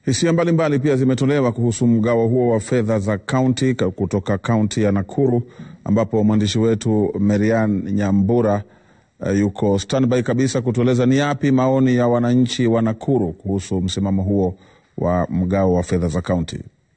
Hisia mbalimbali pia zimetolewa kuhusu mgao huo wa fedha za kaunti kutoka kaunti ya Nakuru, ambapo mwandishi wetu Merian Nyambura uh, yuko standby kabisa kutueleza ni yapi maoni ya wananchi wa Nakuru kuhusu msimamo huo wa mgao wa fedha za kaunti.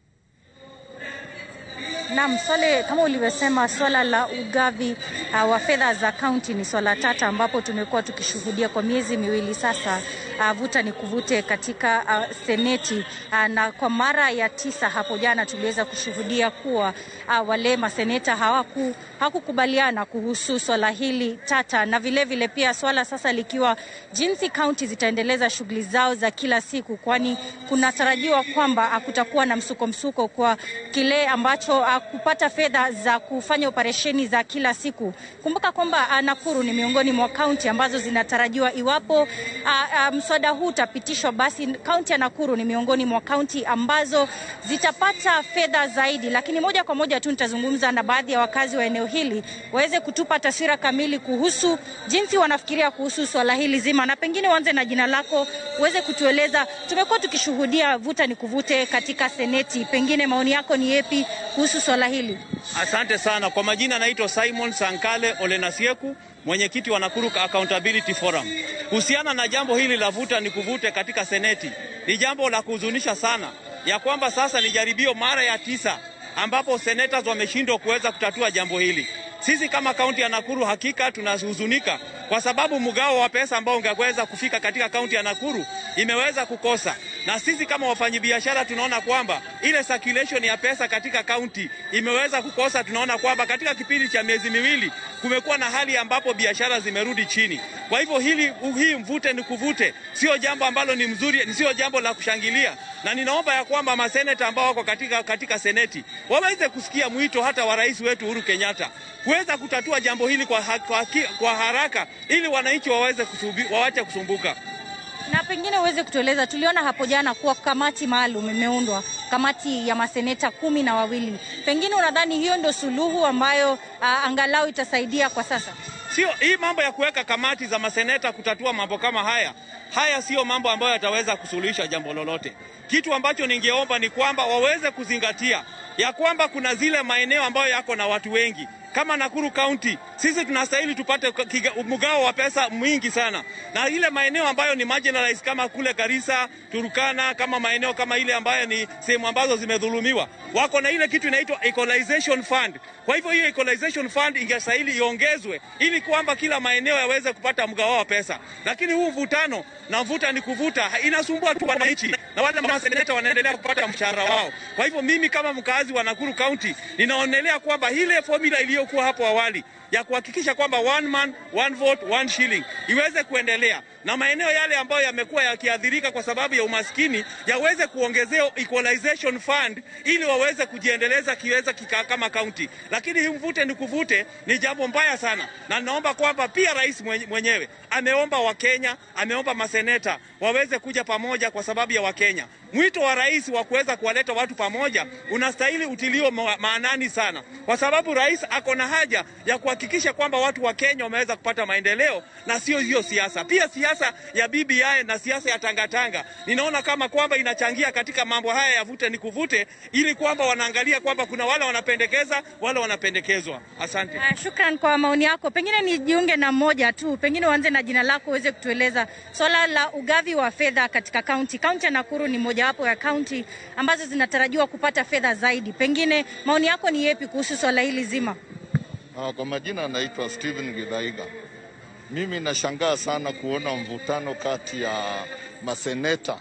Naam, Swale, kama ulivyosema, swala la ugavi uh, wa fedha za kaunti ni swala tata, ambapo tumekuwa tukishuhudia kwa miezi miwili sasa, uh, vuta ni kuvute katika uh, seneti uh, na kwa mara ya tisa hapo jana tuliweza kushuhudia kuwa uh, wale maseneta hawaku hakukubaliana kuhusu swala hili tata, na vilevile vile pia swala sasa likiwa jinsi kaunti zitaendeleza shughuli zao za kila siku, kwani kunatarajiwa kwamba kutakuwa na msuko msuko kwa kile ambacho uh, kupata fedha za kufanya operesheni za kila siku. Kumbuka kwamba uh, Nakuru ni miongoni mwa kaunti ambazo zinatarajiwa iwapo uh, uh, mswada huu utapitishwa, basi kaunti ya Nakuru ni miongoni mwa kaunti ambazo zitapata fedha zaidi. Lakini moja kwa moja tu nitazungumza na baadhi ya wakazi wa eneo hili waweze kutupa taswira kamili kuhusu jinsi wanafikiria kuhusu swala hili zima, na pengine uanze na jina lako uweze kutueleza. Tumekuwa tukishuhudia vuta ni kuvute katika seneti, pengine maoni yako ni yepi kuhusu swala hili? Asante sana kwa majina, naitwa Simon Sankale Olenasieku, mwenyekiti wa Nakuru Accountability Forum. Kuhusiana na jambo hili la vuta ni kuvute katika seneti, ni jambo la kuhuzunisha sana ya kwamba sasa ni jaribio mara ya tisa ambapo senators wameshindwa kuweza kutatua jambo hili. Sisi kama kaunti ya Nakuru hakika tunahuzunika kwa sababu mgao wa pesa ambao ungeweza kufika katika kaunti ya Nakuru imeweza kukosa, na sisi kama wafanyabiashara tunaona kwamba ile circulation ya pesa katika kaunti imeweza kukosa. Tunaona kwamba katika kipindi cha miezi miwili kumekuwa na hali ambapo biashara zimerudi chini. Kwa hivyo hili hii mvute ni kuvute sio jambo ambalo ni mzuri, sio jambo la kushangilia, na ninaomba ya kwamba maseneta ambao wako katika, katika seneti waweze kusikia mwito hata wa rais wetu Uhuru Kenyatta kuweza kutatua jambo hili kwa, kwa, kwa haraka ili wananchi waweze wawache kusumbuka. Na pengine uweze kutueleza, tuliona hapo jana kuwa kamati maalum imeundwa, kamati ya maseneta kumi na wawili. Pengine unadhani hiyo ndio suluhu ambayo uh, angalau itasaidia kwa sasa? Sio hii mambo ya kuweka kamati za maseneta kutatua mambo kama haya, haya siyo mambo ambayo yataweza kusuluhisha jambo lolote. Kitu ambacho ningeomba ni kwamba waweze kuzingatia ya kwamba kuna zile maeneo ambayo yako na watu wengi kama Nakuru County, sisi tunastahili tupate mgao wa pesa mwingi sana, na ile maeneo ambayo ni marginalized kama kule Garissa, Turkana, kama maeneo kama ile ambayo ni sehemu ambazo zimedhulumiwa, wako na ile kitu inaitwa equalization fund. Kwa hivyo hiyo equalization fund ingestahili iongezwe ili kwamba kila maeneo yaweze kupata mgao wa pesa, lakini huu mvutano na mvuta ni kuvuta inasumbua tu wananchi, na wale maseneta wanaendelea kupata mshahara wao. Kwa hivyo mimi kama mkazi wa Nakuru County ninaonelea kwamba ile formula iliyo kuwa hapo awali ya kuhakikisha kwamba one man one vote one shilling iweze kuendelea na maeneo yale ambayo yamekuwa yakiathirika kwa sababu ya umaskini yaweze kuongezea equalization fund ili waweze kujiendeleza kiweza kika kama kaunti. Lakini hii mvute ni kuvute ni jambo mbaya sana, na naomba kwamba pia rais mwenyewe ameomba Wakenya, ameomba maseneta waweze kuja pamoja kwa sababu ya Wakenya. Mwito wa rais wa kuweza kuwaleta watu pamoja unastahili utilio maanani sana, kwa sababu rais ako na haja ya kuhakikisha kwamba watu wa Kenya wameweza kupata maendeleo na sio hiyo siasa. Pia siasa ya BBI na siasa ya tangatanga ninaona kama kwamba inachangia katika mambo haya ya vute ni kuvute, ili kwamba wanaangalia kwamba kuna wale wanapendekeza, wale wanapendekezwa. Asante. Uh, shukran kwa maoni yako. Pengine nijiunge na mmoja tu, pengine uanze na jina lako uweze kutueleza swala la ugavi wa fedha katika kaunti. Kaunti ya Nakuru ni mojawapo ya kaunti ambazo zinatarajiwa kupata fedha zaidi. Pengine maoni yako ni yepi kuhusu swala hili zima? Uh, kwa majina anaitwa Steven Githaiga. Mimi nashangaa sana kuona mvutano kati ya maseneta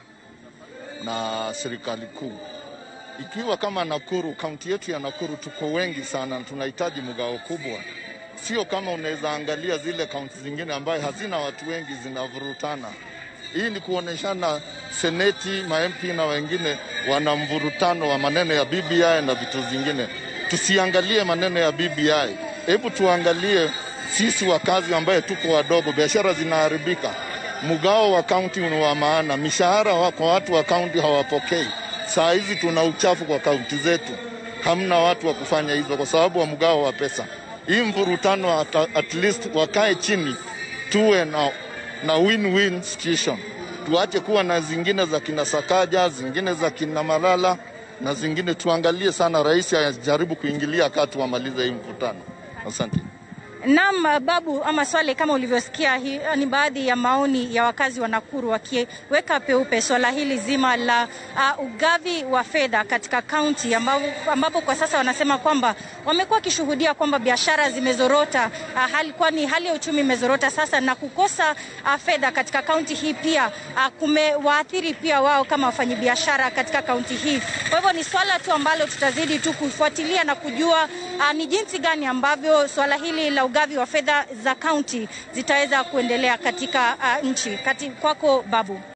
na serikali kuu. Ikiwa kama Nakuru, kaunti yetu ya Nakuru tuko wengi sana, tunahitaji mgao kubwa. Sio kama unaweza angalia zile kaunti zingine ambayo hazina watu wengi zinavurutana. Hii ni kuoneshana seneti, ma-MP na wengine wana mvurutano wa maneno ya BBI na vitu zingine. Tusiangalie maneno ya BBI, hebu tuangalie sisi wakazi ambaye tuko wadogo, biashara zinaharibika. Mgao wa kaunti ni wa maana, mishahara kwa watu wa kaunti hawapokei. Saa hizi tuna uchafu kwa kaunti zetu, hamna watu wa kufanya hizo kwa sababu wa mgao wa pesa. Hii mvurutano at, at least wakae chini, tuwe na, na win-win situation. tuache kuwa na zingine za kina Sakaja, zingine za kina Malala na zingine. Tuangalie sana, rais ajaribu kuingilia kati, wamalize hii mvutano. Asante. Naam, Babu ama Swale, kama ulivyosikia, hii ni baadhi ya maoni ya wakazi wa Nakuru wakiweka peupe swala hili zima la uh, ugavi wa fedha katika kaunti ambapo, ambapo kwa sasa wanasema kwamba wamekuwa wakishuhudia kwamba biashara zimezorota, uh, hali, kwani hali ya uchumi imezorota sasa na kukosa uh, fedha katika kaunti hii pia uh, kumewaathiri pia wao kama wafanyabiashara katika kaunti hii. Kwa hivyo ni swala tu ambalo tutazidi tu kufuatilia na kujua uh, ni jinsi gani ambavyo swala hili la ugavi wa fedha za kaunti zitaweza kuendelea katika uh, nchi. Kati kwako Babu.